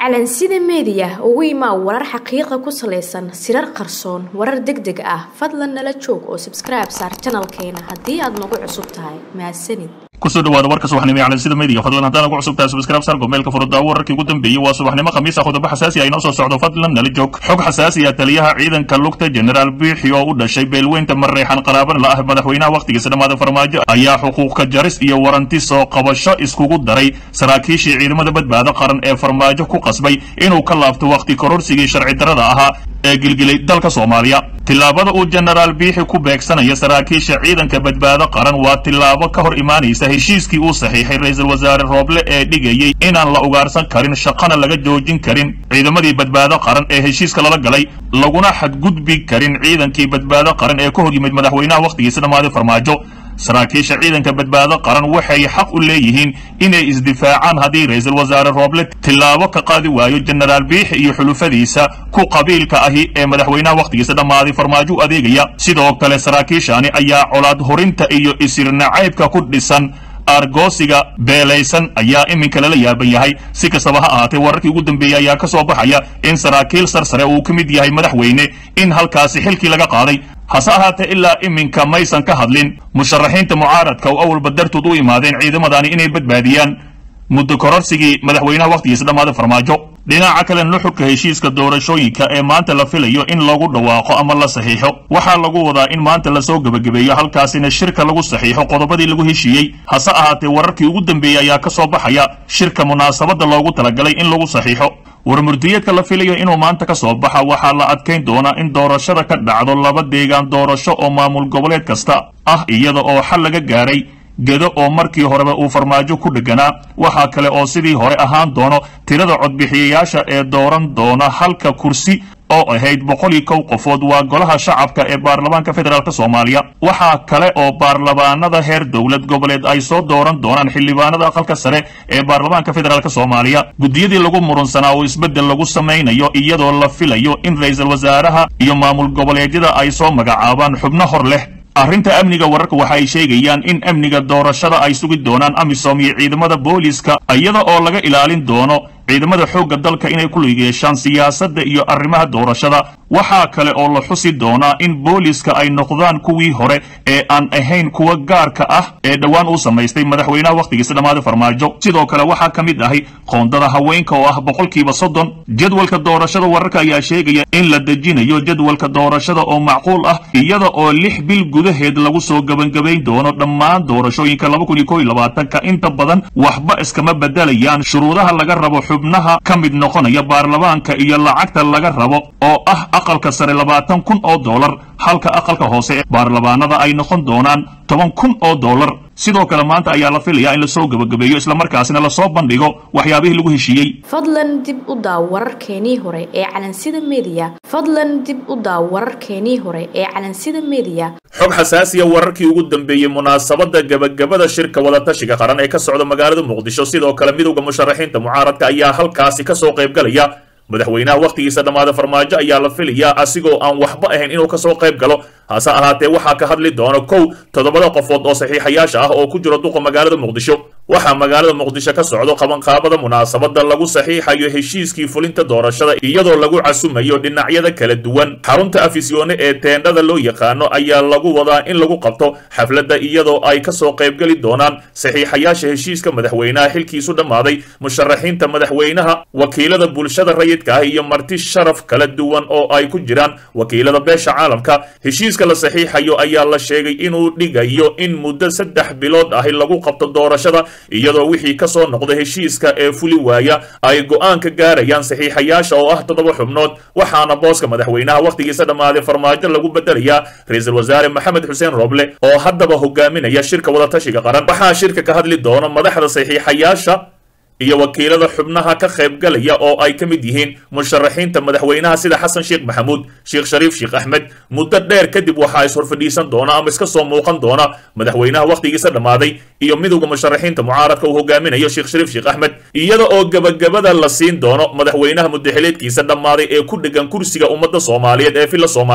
calansida meediya ugu imaa warar xaqiiqa ku salaysan sirar qarsoon warar deg deg ah fadlan nala joog oo sabskribe saar janalkeena haddii aad nagu cusub tahay mahadsanid kusoo dhawaada warka subaxnimo ee calansida media fadlan haddaan ugu cusub tahay subscribe sar gomeelka furudaawo wararkii ugu dambeeyey waa subaxnimo khamiisa qodobo xasaasi ah inoo soo socdo fadlan nala joog xog xasaasi ah taliyaha ciidanka lugta generaal biixi oo u dhashay beelweynta mareexan qaraaban la ah madaxweynaha wakhtigiisa dhammaada farmaajo ayaa xuquuqka jaris iyo waranti soo qabasho iskugu daray saraakiishii ciidamada badbaado qaran ee farmaajo ku qasbay inuu ka laabto wakhti kororsigii sharci darrada ahaa ee gilgilay dalka soomaaliya tillaabada uu genaraal biixi ku beegsanaya saraakiisha ciidanka badbaado qaran waa tillaabo ka hor imaanaysa heshiiskii uu saxiixay ra-iisul wasaare rooble ee dhigayey inaan la ugaarsan karin shaqana laga joojin karin ciidamadii badbaado qaran ee heshiiska lala galay laguna xadgudbi karin ciidankii badbaado qaran ee ka hor yimid madaxweynaha wakhtigiisa dhammaaday farmaajo saraakiisha ciidanka badbaado qaran waxay xaq u leeyihiin inay isdifaacaan haddii ra-iisul wasaare rooble tillaabo ka qaadi waayo genaraal biixi iyo xulufadiisa ku qabiilka ahi ee madaxweynaha wakhtigiisa dhammaaday farmaajo u adeegaya sidoo kale saraakiishani ayaa colaad horinta iyo isirnacaybka ku dhisan argoosiga beelaysan ayaa iminka lala yaaban yahay si kastaba ha ahaatee wararkii ugu dambeeyey ayaa ka soo baxaya in saraakiil sarsare uu ka mid yahay madaxweyne in halkaasi xilkii laga qaaday hase ahaatee ilaa iminka maysan ka hadlin musharaxiinta mucaaradka oo awalba dartood u imaadeen ciidamadani inay badbaadiyaan muddo kororsigii madaxweynaha wakhtigiisa dhammaaday farmaajo dhinaca kale nuxurka heshiiska doorashooyinka ee maanta la filayo in lagu dhawaaqo ama la saxiixo waxaa lagu wadaa in maanta lasoo gebagabeeyo halkaasina shirka lagu saxiixo qodobadii lagu heshiiyey hase ahaatee wararkii ugu dambeeyey ayaa ka soo baxaya shirka munaasabadda loogu talagalay in lagu saxiixo warmurdiyeedka la filayo inuu maanta ka soo baxa waxaa la adkayn doonaa in doorashada ka dhacdo laba deegaan doorasho oo maamul goboleed kasta ah iyada oo xal laga gaaray gedo oo markii horeba uu farmaajo ku dheganaa waxaa kale oo sidii hore ahaan doono tirada codbixiyayaasha ee dooran doona halka kursi oo ahayd boqol iyo kow qofood waa golaha shacabka ee baarlamaanka federaalk soomaaliya waxaa kale oo baarlamaanada heer dowlad goboleed ay soo dooran doonaan xildhibaanada aqalka sare ee baarlamaanka federaalk soomaaliya guddiyadii lagu murunsanaa oo isbeddel lagu samaynayo iyadoo la filayo in ra-iisul wasaaraha iyo maamul goboleedyada ay soo magacaabaan xubno hor leh arrinta amniga wararka waxa ay sheegayaan in amniga doorashada ay sugi doonaan amisom iyo ciidamada booliiska iyada oo laga ilaalin doono ciidamada xoogga dalka inay ku lug yeeshaan siyaasadda iyo arrimaha doorashada waxaa kale oo la xusi doonaa in booliiska ay noqdaan kuwii hore ee aan ahayn kuwa gaarka ah ee dhowaan uu samaystay madaxweynaha wakhtigiisa dhammaaday farmaajo sidoo kale waxaa ka mid ahay qoondada haweenka oo ah boqolkiiba soddon jadwalka doorashada wararka ayaa sheegaya in la dejinayo jadwalka doorashada oo macquul ah iyada oo lix bil gudaheed lagu soo gebangebayn doono dhammaan doorashooyinka laba kun iyo kow iyo labaatanka inta badan waxba iskama bedelayaan shuruudaha laga rabo xubnaha ka mid noqonaya baarlamaanka iyo lacagta laga rabo oo ah aqalka sare labaatan kun oo dollar halka aqalka hoose ee baarlamaanada ay noqon doonaan toban kun oo dollar sidoo kale maanta ayaa la filayaa in lasoo gebagabeeyo islamarkaasina lasoo bandhigo waxyaabihii lagu heshiiyey fadlan dib u daaw wararkeenii hore ee calansida meediya fadlan dib u daaw wararkeenii hore ee calansida meediya xog xasaasiya wararkii ugu dambeeyey munaasabadda gebagabada shirka wadatashiga qaran ee ka socda magaalada muqdisho sidoo kale midowda musharaxiinta mucaaradka ayaa halkaasi ka soo qaybgalaya madaxweynaha wakhtigiisa dhammaada farmaajo ayaa la filayaa asigoo aan waxba ahayn inuu kasoo qayb galo hase ahaatee waxaa ka hadli doona kow toddobada qofood oo saxiixayaasha ah oo ku jiro duqa magaalada muqdisho waxaa magaalada muqdisho ka socdo qabanqaabada munaasabadda lagu saxiixayo heshiiskii fulinta doorashada iyadoo lagu casumayo dhinacyada kala duwan xarunta afisyoone ee teendhada loo yaqaano ayaa lagu wadaa in lagu qabto xafladda iyadoo ay kasoo qaybgeli doonaan saxiixayaasha heshiiska madaxweynaha xilkiisu dhammaaday musharaxiinta madaxweynaha wakiilada bulshada rayidka ah iyo marti sharaf kala duwan oo ay ku jiraan wakiilada beesha caalamka heshiiska la saxiixayo ayaa la sheegay inuu dhigayo in muddo saddex bilood ahi lagu qabto doorashada iyadoo wixii ka soo noqda heshiiska ee fuli waaya ay go'aan ka gaarayaan saxiixayaasha oo ah toddoba xubnood waxaana booska madaxweynaha wakhtigiisa dhammaaday farmaajo lagu bedelayaa ra-iisul wasaare maxamed xuseen roble oo haddaba hogaaminaya shirka wadatashiga qaran waxaa shirka ka hadli doona madaxda saxiixayaasha iyo wakiilada xubnaha ka qaybgalaya oo ay ka mid yihiin musharaxiinta madaxweynaha sida xasan sheekh maxamuud sheekh shariif sheekh axmed muddo dheer kadib waxaa is-horfadhiisan doona ama iska soo muuqan doona madaxweynaha wakhtigiisa dhammaaday iyo midowda musharaxiinta mucaaradka uu hogaaminayo sheekh shariif sheekh axmed iyada oo gebagabada la siin doono madaxweynaha mudaxileedkiisa dhammaaday ee ku dhegan kursiga ummadda soomaaliyeed ee villa soomaaliya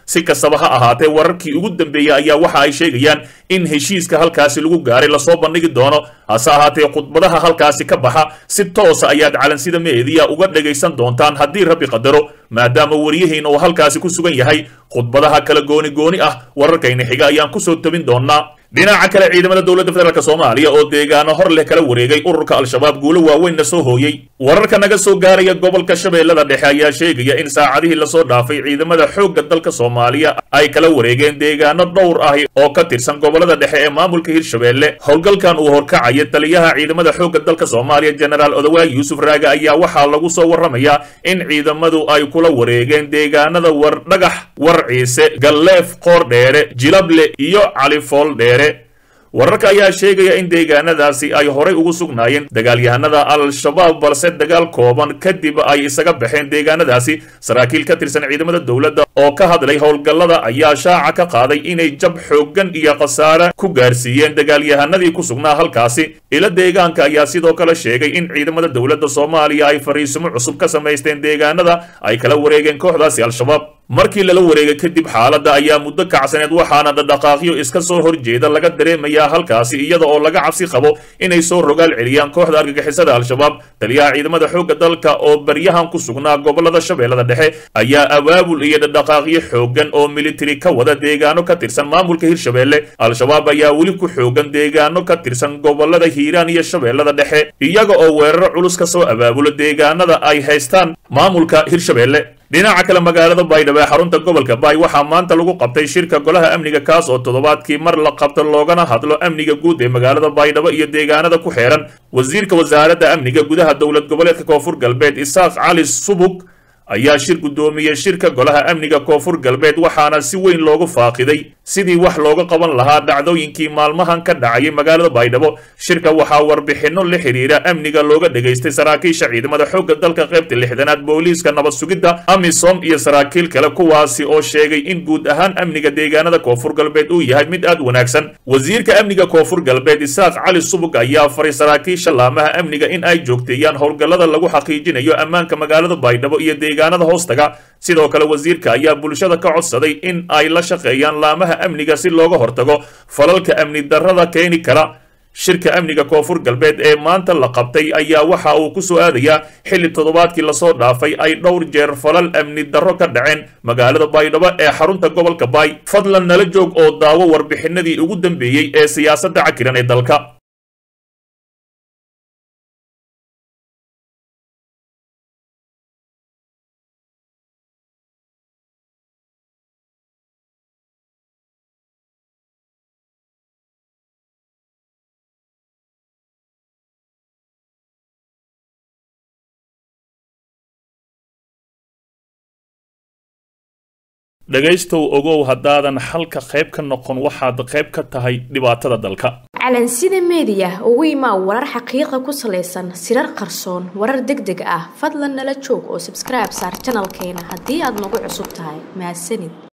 si kastaba ha ahaatee wararkii ugu dambeeyey ayaa waxa ay sheegayaan in heshiiska halkaasi lagu gaaray lasoo bandhigi doono hase ahaatee khudbadaha halkaasi ka baxa si toosa ayaad calansida meediya uga dhagaysan doontaan haddii rabbi qadaro maadaama waryahiina uu halkaasi ku sugan yahay khudbadaha kala gooni gooni ah wararkayna xiga ayaan kusoo tabin doonaa dhinaca kale ciidamada dowladda federaalk soomaaliya oo deegaano hor leh kala wareegay ururka al-shabaab guulo waaweynna soo hooyey wararka naga soo gaaraya gobolka shabeellada dhexe ayaa sheegaya in saacadihii lasoo dhaafay ciidamada xoogga dalka soomaaliya ay kala wareegeen deegaano dhowr ah oo ka tirsan gobolada dhexe ee maamulka hirshabeelle howlgalkan uu horkacaya taliyaha ciidamada xoogga dalka soomaaliya jenaraal odawaag yuusuf raage ayaa waxaa lagu soo warramayaa in ciidamadu ay kula wareegeen deegaanada war dhagax war ciise galleef qoor dheere jilable iyo califool dheere wararka ayaa sheegaya in deegaanadaasi ay horay ugu sugnaayeen dagaalyahanada al-shabaab balse dagaal kooban kadib ay isaga baxeen deegaanadaasi saraakiil ka tirsan ciidamada dowladda oo ka hadlay howlgallada ayaa shaaca ka qaaday inay jab xooggan iyo khasaare ku gaarsiiyeen dagaalyahanadii ku sugnaa halkaasi ila deegaanka ayaa sidoo kale sheegay in ciidamada dowladda soomaaliya ay fariisimo cusub ka samaysteen deegaanada ay kala wareegeen kooxdaasi al-shabaab markii lala wareegay kadib xaaladda ayaa muddo kacsaneed waxaana dhadhaqaaqyo iska soo horjeeda laga dareemayaa halkaasi iyada oo laga cabsi qabo inay soo rogaal celiyaan kooxda argagixisada al-shabaab taliyaha ciidamada xoogga dalka oo baryahan ku sugnaa gobolada shabeellada dhexe ayaa abaabul iyo dhadhaqaaqyo xooggan oo militari ka wada deegaano ka tirsan maamulka hirshabeelle al-shabaab ayaa weli ku xoogan deegaano ka tirsan gobolada hiiraan iyo shabeellada dhexe iyaga oo weeraro culus ka soo abaabulo deegaanada ay haystaan maamulka hirshabeelle dhinaca kale magaalada baydhabo ee xarunta gobolka baay waxaa maanta lagu qabtay shirka golaha amniga kaas oo toddobaadkii mar la qabto loogana hadlo amniga guud ee magaalada baydhabo iyo deegaanada ku xeeran wasiirka wasaaradda amniga gudaha dowlad goboleedka koonfur galbeed isaaq cali subug ayaa shir guddoomiyey shirka golaha amniga koonfur galbeed waxaana si weyn loogu faaqiday sidii wax looga qaban lahaa dhacdooyinkii maalmahan ka dhacayay magaalada baydhabo shirka waxaa warbixinno la xidhiira amniga looga dhegaystay saraakiisha ciidamada xoogga dalka qaybta lixdanaad booliiska nabad sugidda amisom iyo saraakiil kale kuwaasi oo sheegay in guud ahaan amniga deegaanada koonfur galbeed uu yahay mid aad wanaagsan wasiirka amniga koonfur galbeed isaaq cali subug ayaa faray saraakiisha laamaha amniga in ay joogteeyaan howlgallada lagu xaqiijinayo ammaanka magaalada baydhabo iyo deegaanada hoostaga sidoo kale wasiirka ayaa bulshada ka codsaday in ay la shaqeeyaan laamaha amniga si looga hortago falalka amni darrada keeni kara shirka amniga koonfur galbeed ee maanta la qabtay ayaa waxa uu ku soo aadayaa xilli toddobaadkii lasoo dhaafay ay dhowr jeer falal amni darro ka dhaceen magaalada baydhabo ee xarunta gobolka baay fadlan nala joog oo daawo warbixinadii ugu dambeeyey ee siyaasadda cakiran ee dalka dhegaystow ogow haddaadan xalka qayb ka noqon waxaad qayb ka tahay dhibaatada dalka calansida meediya ugu imaa warar xaqiiqa ku salaysan sirar qarsoon warar deg deg ah fadlan nala joog oo sabskribe saar janalkeena haddii aad nagu cusub tahay mahadsanid